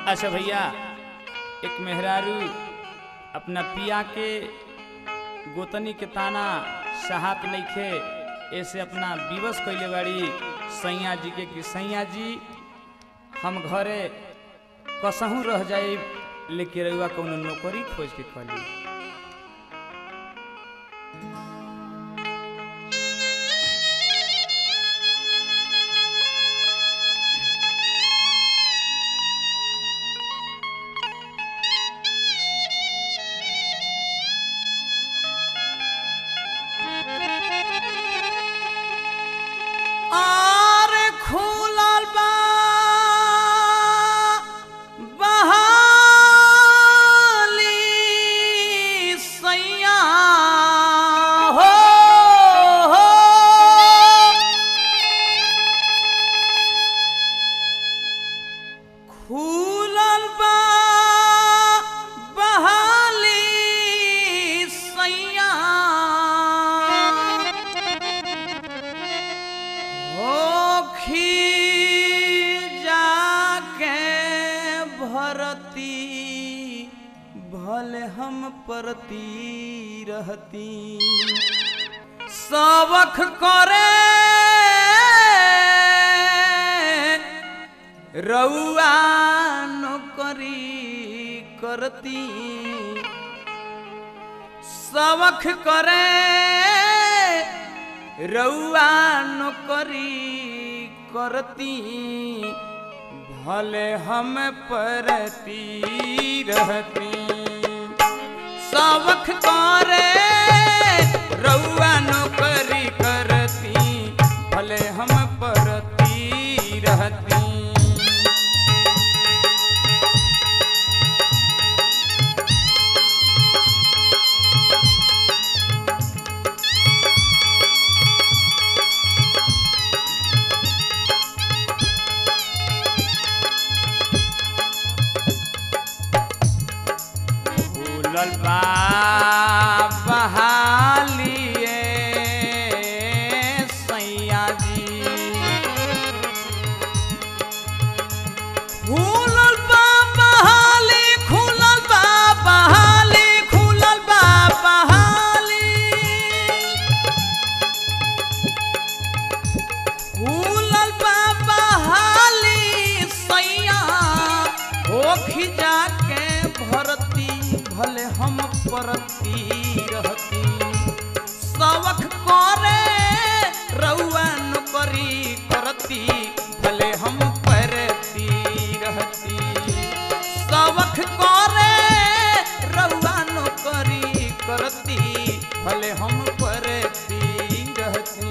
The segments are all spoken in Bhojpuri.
अच्छा भैया एक मेहरारू अपना पिया के गोतनी के ताना सहात नइखे ऐसे अपना विवश कैले बाड़ी सैया जी के कि सैया जी हम घरे कसहूँ रह जाए लेके रहुआ कौनो नौकरी खोज के कली आर खुलल बा बहाली सैया हो हो खुलल बा बहाली सैया होखी जाके भरती भले हम परती रहती सबख करे रउआ नौकरी करती सबख करे रउआ नौकरी करती भले हम परती रहती सबख करे रउआ नौकरी करती भले हम परती रहती फूलल बा बहालिए सैया जी खुलल बा बहाली खुलल बा बहाली खुलल बा बहाली खुलल बा बहाली सैया होखी जाके भरती भले हम परती रहती सबक करे रउआ नौकरी करती भले हम परती रहती सबक करे रउआ नौकरी करती भले हम परती रहती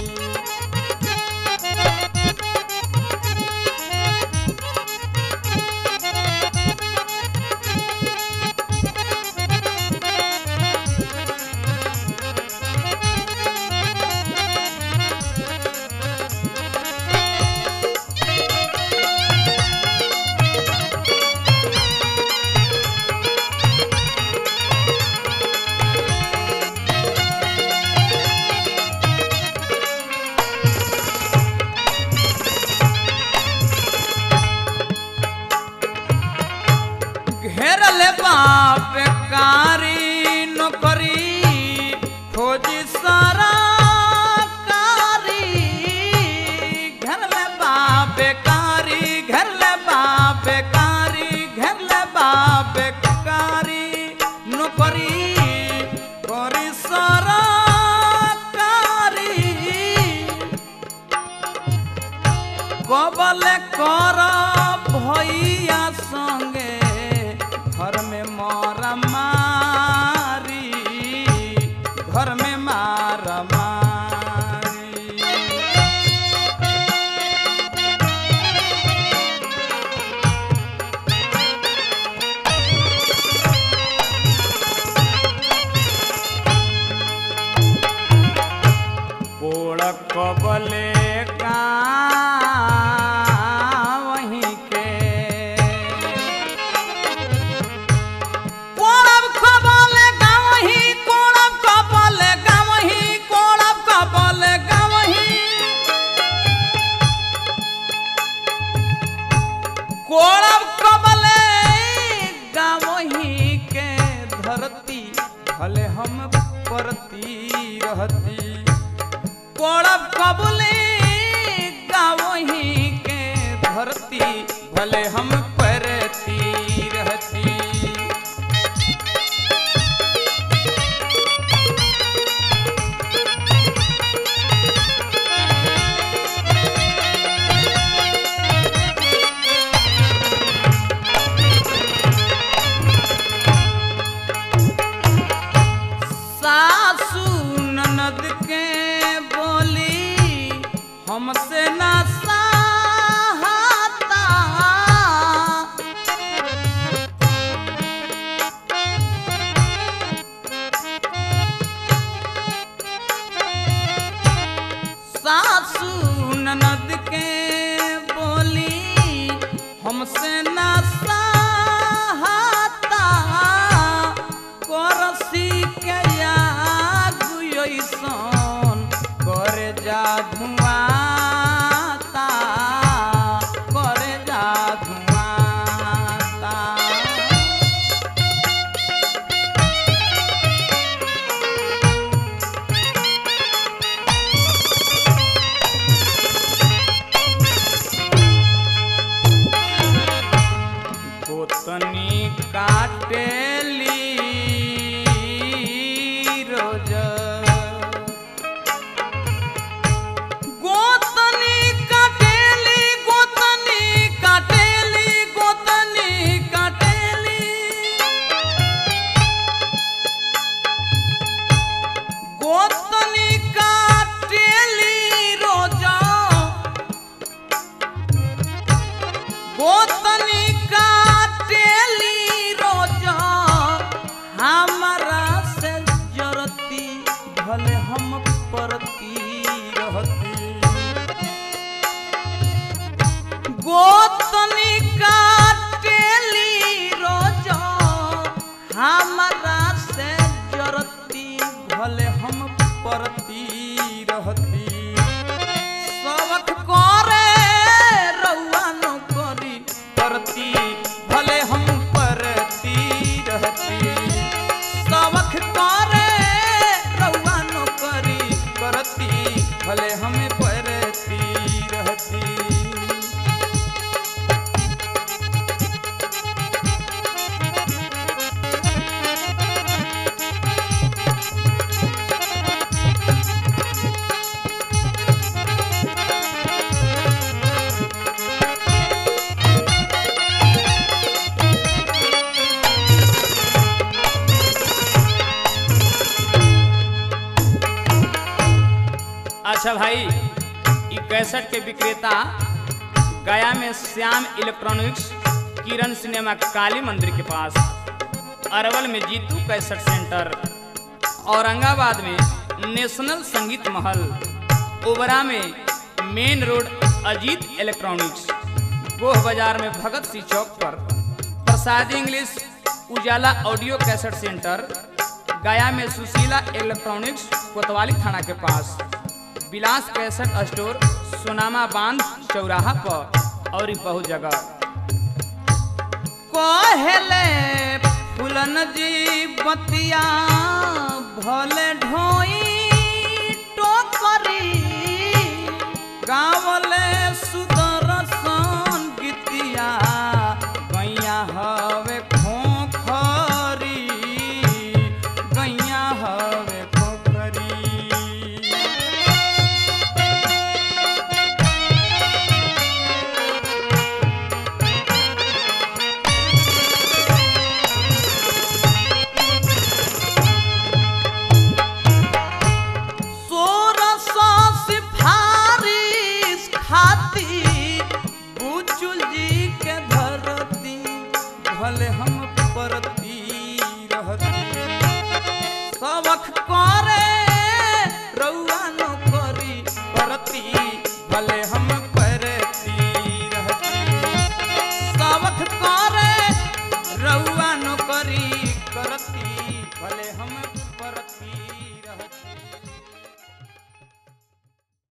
घेरल बाप कारी नौकरी खोजी सारा कारी घेरल बाप कारी घेरल बाप कारी घेरल बाप कारी नौकरी करी सारा कारी কবলে কর ভইয়া সঙ্গে ঘর মে মরা মারি ঘর মে মারা মারি कोड़ कबले का वहीं के কোড়ব কবলে গাওহি কোড়ব কবলে গাওহি কোড়ব কবলে গাওহি কোড়ব কবলে भले हम परती रहती कोड़ब कबूले गावही के धरती भले हम परती रहती सासू ननद के बोली हमसे ना सहाता सासू ननद के बोली हमसे ना सहाता करसी के आगु अइसन करे जा धुआता करे जा धुआता गोतनी काटेली रोज गोतनी काटेली गोतनी काटेली गोतनी काटेली गोतनी काटेली रोज गोतनी काटेली रोज हमारा से जरती भले हम परती रहती गोतनी काटेली रोज हमारा से जरती भले हम परती रहती सबक करे रउआ नौकरी करती भले हम परती रहती सबक करे रउआ नौकरी करती भले हम परती रहती अच्छा भाई ई कैसेट के विक्रेता गया में श्याम इलेक्ट्रॉनिक्स किरण सिनेमा काली मंदिर के पास अरवल में जीतू कैसेट सेंटर औरंगाबाद में नेशनल संगीत महल ओबरा में main road Ajit electronics Goh बाजार में भगत सिंह चौक पर Prasad English Ujala audio cassette centre Gaya में सुशीला इलेक्ट्रॉनिक्स कोतवाली थाना के पास विलास कैसेट स्टोर सोनामा बांध चौराहा पर और ई बहुत जगह कहले फुलन जी बतिया भले ढोई टोकरी गावले सुदर्शन गीतिया गैया हवे खोखरी गैया हवे खोखरी सोरस सिफारिश खाती